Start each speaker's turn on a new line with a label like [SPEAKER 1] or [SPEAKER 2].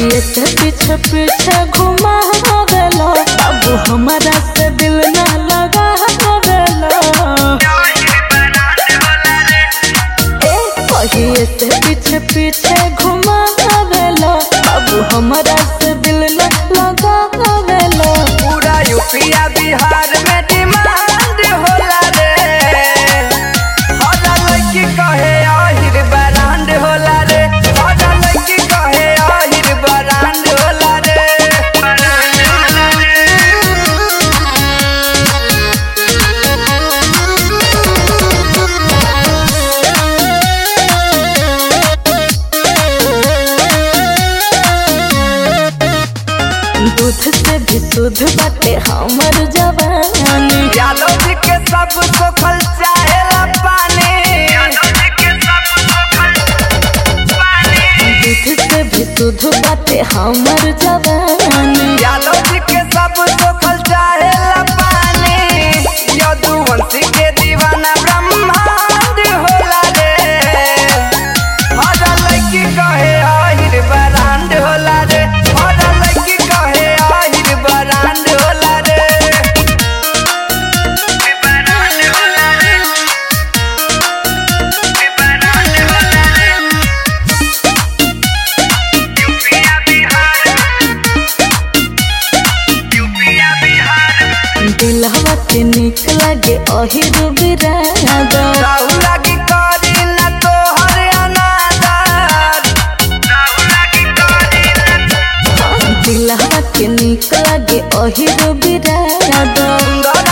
[SPEAKER 1] कहिए से पीछे पीछे घुमा देलो अब हमारा से दिल ना लगा देलो ए कहिए से पीछे पीछे घुमा देलो अब हमारा से दिल ना लगा देलो
[SPEAKER 2] पूरा यूपिया बिहार में डिमांड होला रे हर लड़की कहे आहिर ब्रांड होला रे हर लड़की कहे आहिर ब्रांड होला रे
[SPEAKER 1] दूध से भी शुद्ध बाटे हमर जवानी
[SPEAKER 2] यादव जी के सब सोखल चाहेला पानी
[SPEAKER 1] दूध से भी शुद्ध बाटे हमर जवानी
[SPEAKER 2] यादव जी के सब सोखल चाहेला पानी यदुवंशी के दीवाना ब्रह्मांड होला रे हर लड़की कहे आहिर ब्रांड होला रे हर लड़की कहे आहिर ब्रांड होला रे
[SPEAKER 1] दिलहवा के निक लागे अहिर बिरादा
[SPEAKER 2] राहु लागी करी न तोहर अनादर
[SPEAKER 1] दिलहवा के निक लागे अहिर बिरादा
[SPEAKER 2] सुंदर